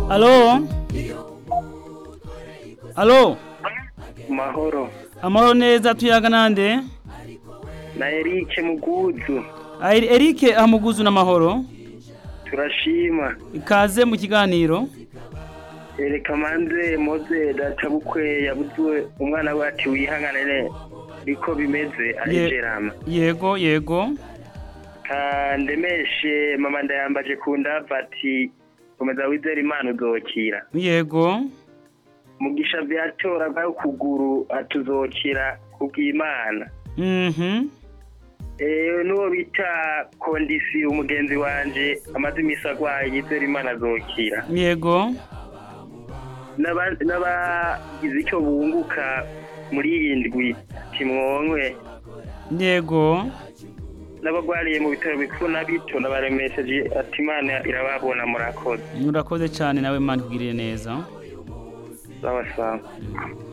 alo alo mahoro amahoro neza tuyaga nande na Eric Muguzu Ah, Eri- Eric amuguzu n'amahoro turashima ikaze mu kiganiro ereka manze moze databukwe yabuzwe umwana we ati wihanganire niko bimeze Ye- arijerama yego yego kandemeshe mama ndayambaje ku ndava ati komeza wizera imana uzokira yego mugisha vyatora bwayo kuguru atuzokira kubw'imana mhm Eh, n'uwo bita kondisi umugenzi wanje amaze imisi agwaye yizera imana azokira yego N'aba- n'abagize icyo bunguka muri iyi ndwi kimwonkwe yego n'abagwariye mu bitaro bikuru na bito n'abaremesheje ati imana irababona murakoze murakoze cyane nawe mani kugirire neza sawa sawa